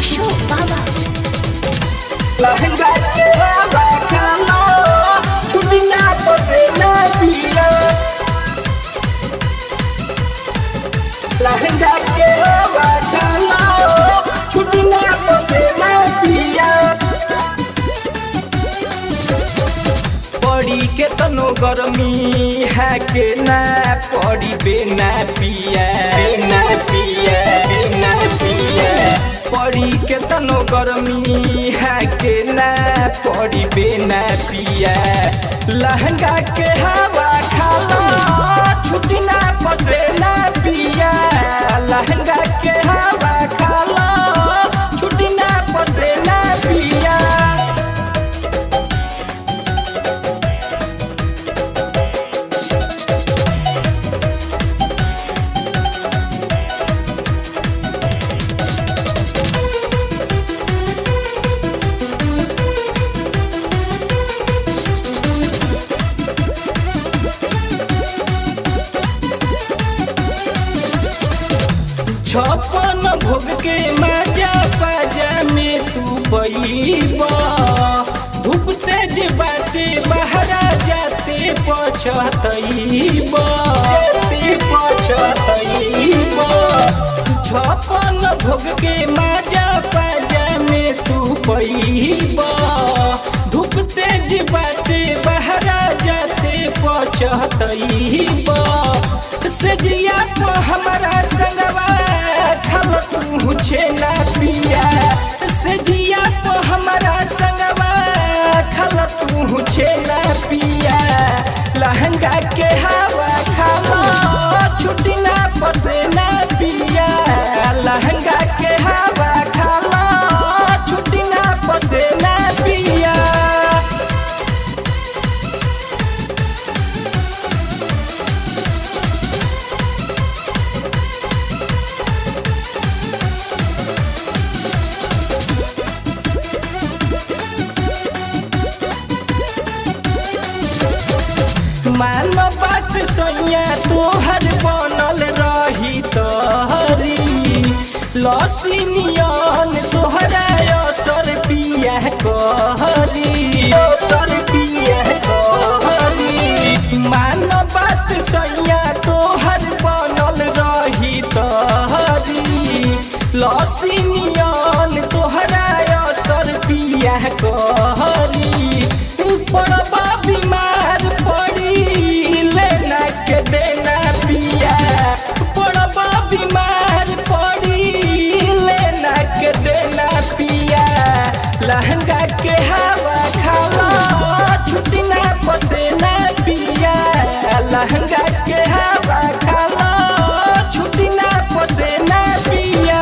अशोक बाबा लहंगा के हवा खाना छुटिया पसे ना पिया लहंगा के हवा खाना छुटिया पसे ना पिया पड़ी के तनो गर्मी है के ना पड़ी बेना पिया बेना पिया बेना पिया पड़ी के तनो गर्मी है के ना पड़ी बेना पिया लहंगा के हवा खाला छुटी ना पसे ना पिया लहंगा के हवा खाला छुटी ना पसे ना पिया छप्पन भोग के मजा बाजा में तू पैबा धूप तेज बाते बहरा जाते पछतैबा जाते पछतैबा छप्पन भोग के मजा बाजा में तू पैबा धूप तेज बाते बहरा जाते पछतैबा सजिया तो हमारा संगवा खब तू छेना पिया सजिया तो हमारा संगवा खब तू छेना पिया लहंगा के हवा खाला छुट्टी ना पसे ना पिया लहंगा के हवा खाला छुट्टी ना पसे ना पिया मानो बात सोया तोहर बनल रही तहरी लसीनियन तोहरा असर पिया कहरी असर पिया कहरी मानो बात सोया तोहर बनल रही तहरी लसीनियन तोहरा असर पिया कहरी पड़बा बीमार पड़ी लेना के देना पिया पड़बा बीमार पड़ी लेना के देना पिया लहंगा के हवा खाला छुट्टी ना पसे ना पिया लहंगा के हवा खाला छुट्टी ना पसे ना पिया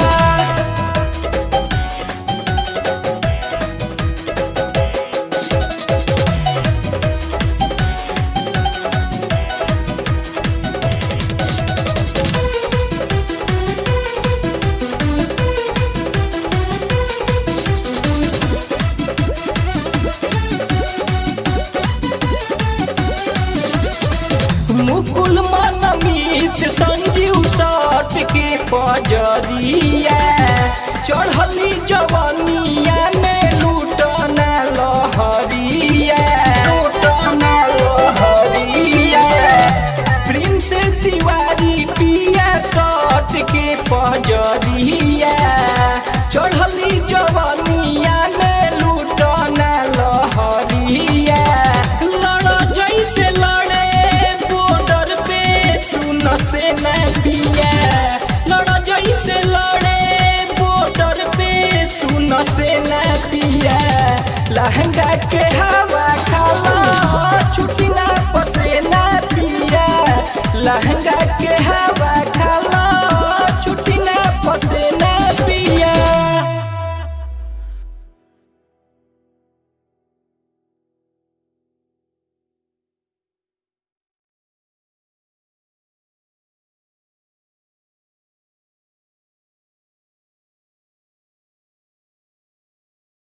मुकुल मनमीत संजीव साठ के पजरिया चढ़ली जवनिया में लूटना लहरिया लूटना लहरिया प्रिंस तिवारी पिया साठ के पजरिया चढ़ली जवनिया में लूटना लहरिया लड़ जैसे लड़े बॉर्डर पे सुन से न पिया लड़ जैसे लड़े बॉर्डर पे सुन से न पिया लहंगा के हवा खाला छुट्टी ना पसे ना पिया लहंगा